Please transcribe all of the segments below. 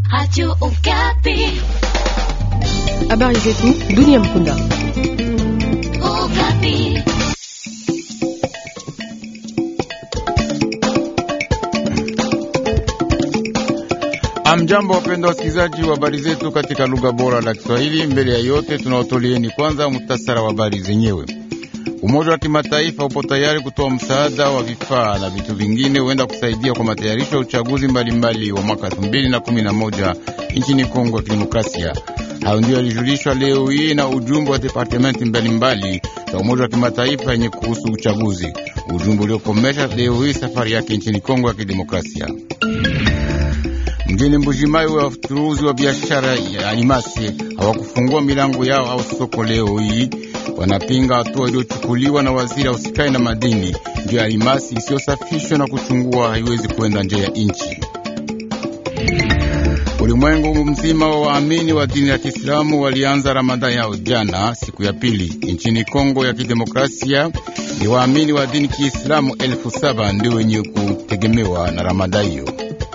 Radio Okapi. Habari zetu dunia mkunda. Okapi. Amjambo, wapenda wasikilizaji wa habari zetu katika lugha bora la Kiswahili. Mbele ya yote, tunaotolieni kwanza muhtasara wa habari zenyewe. Umoja wa Kimataifa upo tayari kutoa msaada wa vifaa na vitu vingine huenda kusaidia kwa matayarisho ya uchaguzi mbalimbali wa mwaka 2011 nchini Kongo ya Kidemokrasia. Hayo ndio yalijulishwa leo hii na ujumbe wa departementi mbalimbali za Umoja wa Kimataifa yenye kuhusu uchaguzi, ujumbe uliokomesha leo hii safari yake nchini Kongo ya Kidemokrasia. Mjini Mbujimai, wachuruzi wa biashara ya alimasi hawakufungua milango yao au soko leo hii. Wanapinga hatua iliyochukuliwa na waziri ausikai na madini, ndio alimasi isiyosafishwa na kuchungua haiwezi kwenda nje ya nchi. Ulimwengu mzima wa waamini wa dini ya Kiislamu walianza Ramadhani yao jana, siku ya pili. Nchini Kongo ya Kidemokrasia ni waamini wa dini Kiislamu elfu saba ndio wenye kutegemewa na Ramadhani hiyo.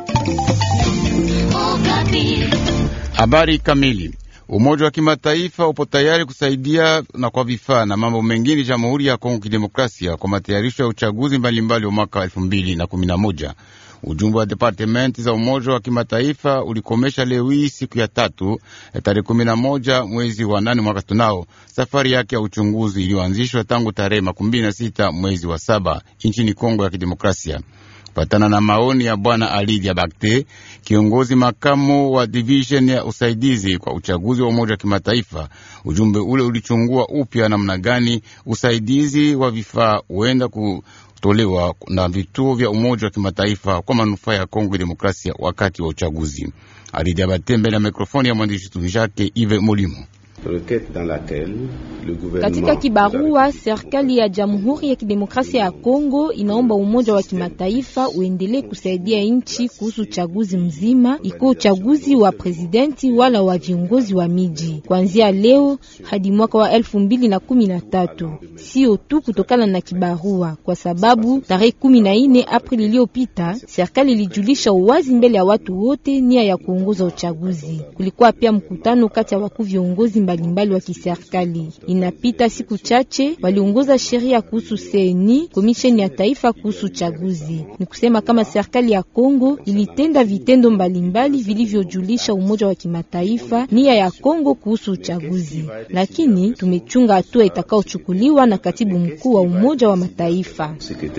Okapi. Habari kamili. Umoja wa Kimataifa upo tayari kusaidia na kwa vifaa na mambo mengine Jamhuri ya Kongo Kidemokrasia kwa matayarisho ya uchaguzi mbalimbali wa mwaka elfu mbili na kumi na moja. Ujumbe wa departementi za Umoja wa Kimataifa ulikomesha leo hii siku ya tatu tarehe kumi na moja mwezi wa nane mwaka tunao safari yake ya uchunguzi iliyoanzishwa tangu tarehe makumi mbili na sita mwezi wa saba nchini Kongo ya Kidemokrasia. Patana na maoni ya bwana Ali Diabakte, kiongozi makamu wa division ya usaidizi kwa uchaguzi wa Umoja wa Kimataifa, ujumbe ule ulichungua upya namna gani usaidizi wa vifaa huenda kutolewa na vituo vya Umoja wa Kimataifa kwa manufaa ya Kongo Demokrasia wakati wa uchaguzi. Ali Diabakte mbele ya mikrofoni ya mwandishi tunishake Ive Molimo. Katika kibarua, serikali ya Jamhuri ya Kidemokrasia ya Kongo inaomba Umoja wa Kimataifa uendelee kusaidia nchi kuhusu uchaguzi mzima, iko uchaguzi wa presidenti wala wa viongozi wa miji, kuanzia leo hadi mwaka wa elfu mbili na kumi na tatu. Sio tu kutokana na kibarua, kwa sababu tarehe kumi na nne Aprili iliyopita serikali ilijulisha uwazi mbele ya watu wote nia ya kuongoza uchaguzi. Kulikuwa pia mkutano kati ya wakuu viongozi mbalimbali wa kiserikali. Inapita siku chache waliongoza sheria kuhusu seni komisheni ya taifa kuhusu uchaguzi. Ni kusema kama serikali ya Kongo ilitenda vitendo mbalimbali vilivyojulisha Umoja wa Kimataifa nia ya Kongo kuhusu uchaguzi, lakini tumechunga hatua itakayochukuliwa na katibu mkuu wa Umoja wa Mataifa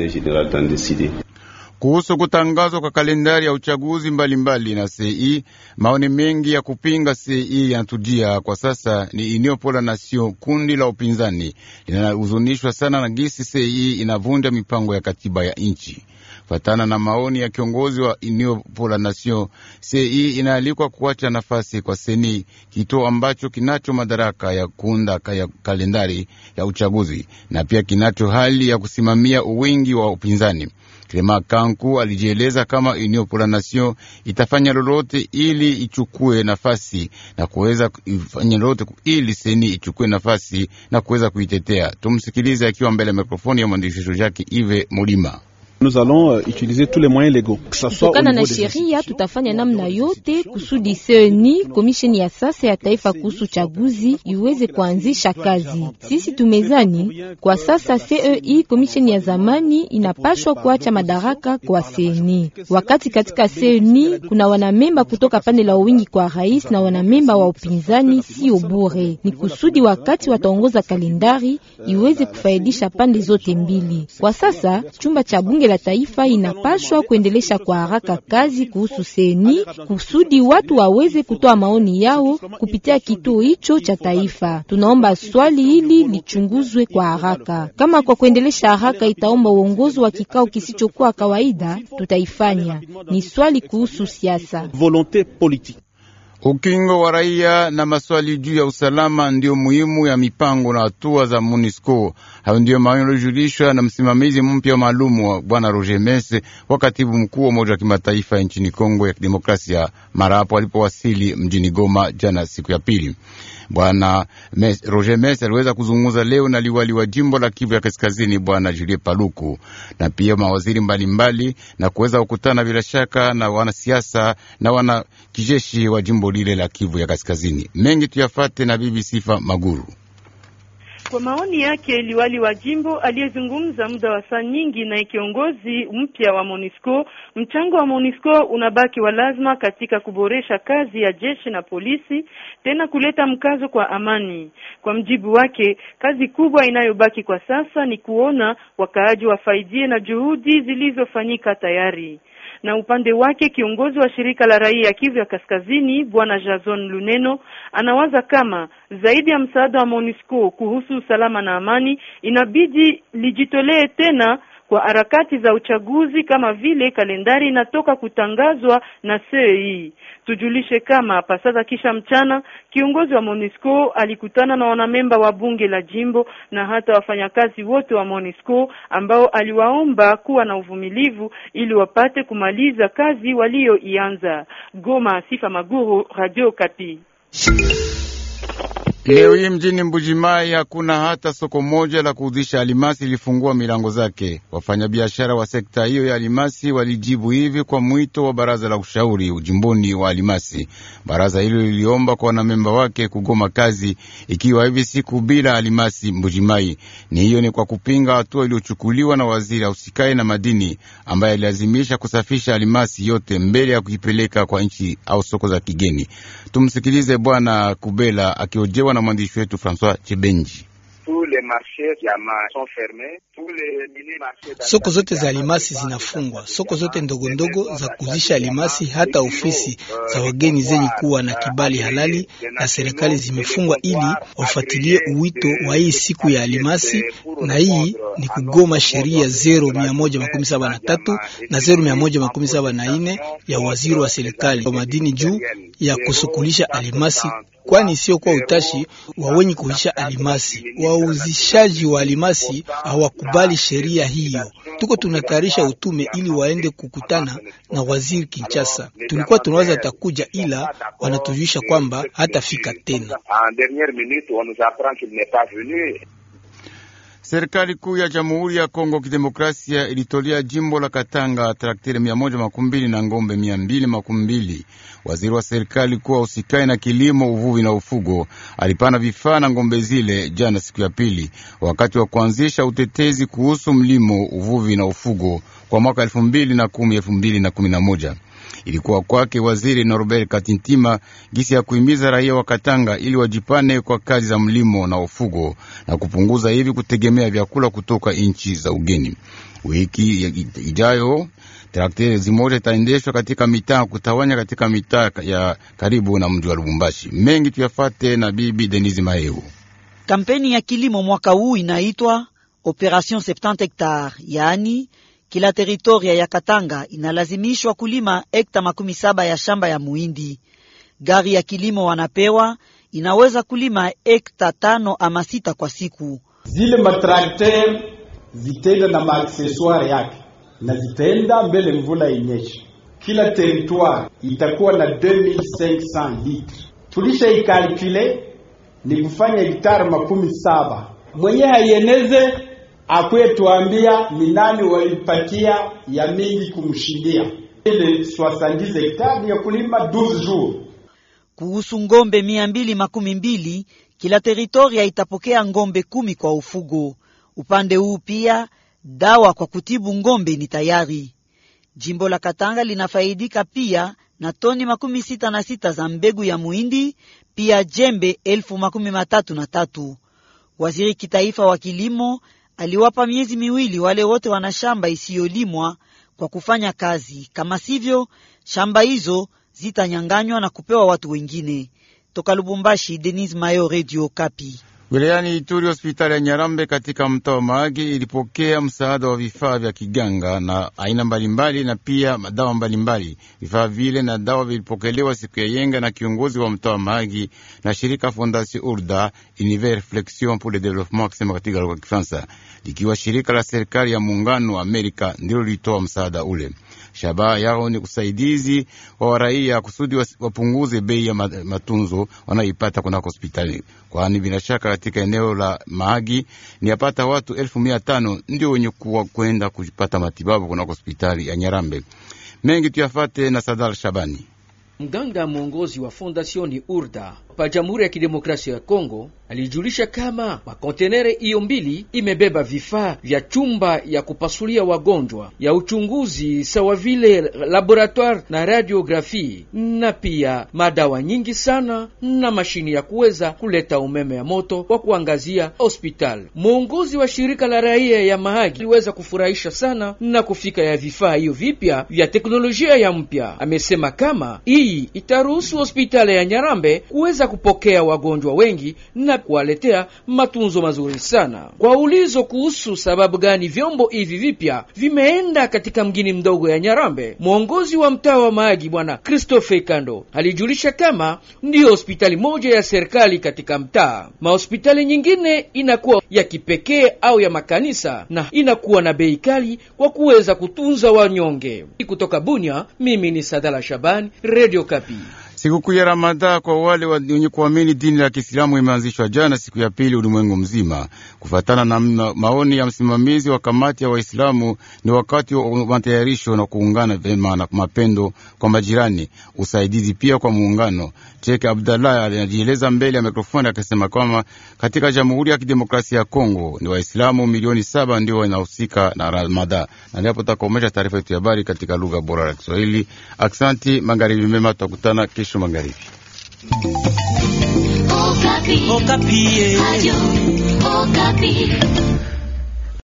kuhusu kutangazwa kwa kalendari ya uchaguzi mbalimbali mbali na CI. Maoni mengi ya kupinga CI yanatujia kwa sasa. Ni Union pour la Nation, kundi la upinzani linahuzunishwa sana na gisi CI inavunja mipango ya katiba ya nchi. Fatana na maoni ya kiongozi wa Union pour la Nation, CI inaalikwa kuacha nafasi kwa seni, kituo ambacho kinacho madaraka ya kuunda ya kalendari ya uchaguzi na pia kinacho hali ya kusimamia uwingi wa upinzani. Clema Kanku alijieleza kama Union pour la Nation itafanya lolote ili ichukue nafasi na kuweza ifanya lolote ili seni ichukue nafasi na kuweza kuitetea. Tumsikilize akiwa mbele ya mikrofoni ya mwandishi wetu Jacques Ive Mulima. Kutokana na sheria tutafanya namna yote kusudi seni komisheni ya sasa ya taifa kuhusu chaguzi iweze kuanzisha kazi. Sisi tumezani kwa sasa CEI komisheni ya zamani inapashwa kuacha madaraka kwa seni, wakati katika seni kuna wanamemba kutoka pande la wingi kwa rais na wanamemba wa upinzani. Sio bure, ni kusudi wakati wataongoza kalendari iweze kufaidisha pande zote mbili. Kwa sasa chumba cha bunge la taifa inapashwa kuendelesha kwa haraka kazi kuhusu seni kusudi watu waweze kutoa maoni yao kupitia kituo hicho cha taifa. Tunaomba swali hili lichunguzwe kwa haraka. Kama kwa kuendelesha haraka itaomba uongozi wa kikao kisichokuwa kawaida, tutaifanya. Ni swali kuhusu siasa. Ukingo wa raia na maswali juu ya usalama ndiyo muhimu ya mipango na hatua za MONUSCO. Hayo ndiyo maoni yaliyojulishwa na msimamizi mpya maalumu wa bwana Roger Mese wa katibu mkuu wa Umoja wa Kimataifa nchini Kongo ya Kidemokrasia mara hapo alipowasili mjini Goma jana siku ya pili. Bwana Roger Mes aliweza kuzungumza leo na liwali wa jimbo la Kivu ya Kaskazini Bwana Julie Paluku na pia mawaziri mbalimbali mbali, na kuweza kukutana bila shaka na wanasiasa na wana kijeshi wa jimbo lile la Kivu ya Kaskazini. Mengi tuyafate na bibi Sifa Maguru. Kwa maoni yake liwali wa jimbo aliyezungumza muda wa saa nyingi na kiongozi mpya wa MONUSCO, mchango wa MONUSCO unabaki wa lazima katika kuboresha kazi ya jeshi na polisi, tena kuleta mkazo kwa amani. Kwa mjibu wake, kazi kubwa inayobaki kwa sasa ni kuona wakaaji wafaidie na juhudi zilizofanyika tayari na upande wake kiongozi wa shirika la raia Kivu ya Kaskazini bwana Jason Luneno anawaza kama zaidi ya msaada wa MONUSCO kuhusu usalama na amani inabidi lijitolee tena kwa harakati za uchaguzi kama vile kalendari inatoka kutangazwa na CEI. Tujulishe kama pasasa kisha mchana kiongozi wa MONUSCO alikutana na wanamemba wa bunge la jimbo na hata wafanyakazi wote wa MONUSCO ambao aliwaomba kuwa na uvumilivu ili wapate kumaliza kazi walioianza. Goma, Sifa Maguru, Radio Kapi. Leo hii mjini Mbujimai hakuna hata soko moja la kuuzisha alimasi lilifungua milango zake. Wafanyabiashara wa sekta hiyo ya alimasi walijibu hivi kwa mwito wa baraza la ushauri ujimboni wa alimasi. Baraza hilo liliomba kwa wanamemba wake kugoma kazi ikiwa hivi siku bila alimasi Mbujimai. Ni hiyo ni kwa kupinga hatua iliyochukuliwa na waziri ausikae na madini ambaye alilazimisha kusafisha alimasi yote mbele ya kuipeleka kwa nchi au soko za kigeni. Tumsikilize Bwana Kubela akiojewa na mwandishi wetu Francois Chibenji. Soko zote za alimasi zinafungwa, soko zote ndogo ndogo za kuzisha alimasi, hata ofisi za wageni zenye kuwa na kibali halali na serikali zimefungwa, ili wafuatilie uwito wa hii siku ya alimasi, na hii ni kugoma sheria zero mia moja makumi saba na tatu na zero mia moja makumi saba na nne ya waziri wa serikali wa madini juu ya kusukulisha alimasi kwani sio kwa utashi wa wenye kuisha alimasi. Wauzishaji wa alimasi hawakubali sheria hiyo. Tuko tunatayarisha utume ili waende kukutana na waziri Kinshasa. Tulikuwa tunawaza atakuja, ila wanatujulisha kwamba hatafika tena. Serikali kuu ya Jamhuri ya Kongo Kidemokrasia ilitolea jimbo la Katanga trakteri mia moja makumi mbili na ngombe mia mbili makumi mbili. Waziri wa serikali kuwa usikai na kilimo, uvuvi na ufugo alipana vifaa na ngombe zile jana, siku ya pili, wakati wa kuanzisha utetezi kuhusu mlimo, uvuvi na ufugo kwa mwaka elfu mbili na kumi elfu mbili na kumi na moja. Ilikuwa kwake waziri Norbert Katintima gisi ya kuhimiza raia wa Katanga ili wajipane kwa kazi za mlimo na ufugo na kupunguza hivi kutegemea vyakula kutoka nchi za ugeni. Wiki ijayo trakteri zimoja itaendeshwa katika mitaa kutawanya katika mitaa ya karibu na mji wa Lubumbashi. Mengi tuyafate na bibi Denise Maheu. Kampeni ya kilimo mwaka huu inaitwa Operation 70 hectare, yaani kila teritoria ya Katanga inalazimishwa kulima hekta makumi saba ya shamba ya muhindi. Gari ya kilimo wanapewa inaweza kulima hekta tano ama sita kwa siku. Zile matrakter zitenda na maakseswari yake na zitaenda mbele mvula inyeshe. Kila territoire itakuwa na 2500 litre. Tulisha ikalkule ni kufanya hektari makumi saba. Mwenye haieneze akwe tuambia ni nani walipatia ya mingi kumshindia ile 70 hektari ya kulima 12 jours. Kuhusu ngombe mia mbili makumi mbili kila teritoria itapokea ngombe kumi kwa ufugo. Upande huu pia dawa kwa kutibu ngombe ni tayari. Jimbo la Katanga linafaidika pia na toni makumi sita na sita za mbegu ya muhindi, pia jembe elfu makumi matatu na tatu. Waziri kitaifa wa kilimo aliwapa miezi miwili wale wote wana shamba isiyolimwa kwa kufanya kazi, kama sivyo shamba hizo zitanyanganywa na kupewa watu wengine. Toka Lubumbashi, Denis Mayo, Radio Kapi. Wilayani Ituri, hospitali ya Nyarambe katika mtaa wa Mahagi ilipokea msaada wa vifaa vya kiganga na aina mbalimbali na pia dawa mbalimbali. Vifaa vile na dawa vilipokelewa siku ya yenga na kiongozi wa mtaa wa Mahagi na shirika Fondation Urda Univers Reflexion pour le Développement, akisema katika lugha ya Kifaransa, likiwa shirika la serikali ya muungano wa Amerika ndilo lilitoa msaada ule. Shabaha yao ni usaidizi wa raia kusudi wapunguze bei ya matunzo wanayoipata kunako hospitali, kwani bila shaka katika eneo la Mahagi ni yapata watu elfu mia tano ndio wenye kuwa kwenda kupata matibabu kunako hospitali ya Nyarambe. Mengi tuyafate na Sadar Shabani. Mganga mwongozi wa fondasioni Urda pa Jamhuri ya Kidemokrasia ya Kongo alijulisha kama makontenere hiyo mbili imebeba vifaa vya chumba ya kupasulia wagonjwa ya uchunguzi sawa vile laboratoire na radiografi na pia madawa nyingi sana na mashini ya kuweza kuleta umeme ya moto kwa kuangazia hospitali. Mwongozi wa shirika la raia ya Mahagi aliweza kufurahisha sana na kufika ya vifaa hiyo vipya vya teknolojia ya mpya. Amesema kama hii itaruhusu hospitali ya Nyarambe kuweza kupokea wagonjwa wengi na kuwaletea matunzo mazuri sana. Kwa ulizo kuhusu sababu gani vyombo hivi vipya vimeenda katika mgini mdogo ya Nyarambe, mwongozi wa mtaa wa Mahagi bwana Christophe Kando alijulisha kama ndiyo hospitali moja ya serikali katika mtaa. Mahospitali nyingine inakuwa ya kipekee au ya makanisa na inakuwa na bei kali kwa kuweza kutunza wanyonge. Kutoka Bunia, mimi ni Sadala Shabani, Radio Kapi. Sikukuu ya Ramadha kwa wale wenye kuamini dini la Kiislamu imeanzishwa jana siku ya pili ulimwengu mzima. Kufatana na maoni ya msimamizi wa kamati ya Waislamu, ni wakati wa matayarisho na kuungana vema na mapendo kwa majirani, usaidizi pia kwa muungano. Cheke Abdallah anajieleza mbele ya mikrofoni akisema kwamba katika Jamhuri ya Kidemokrasia ya Kongo ni Waislamu milioni saba ndio wanahusika na Ramadha. Na ndipo takomesha taarifa yetu ya habari katika lugha bora ya Kiswahili. Aksanti, magharibi mema, tutakutana kesho magharibi. Okapi. Okapi. Radio Okapi.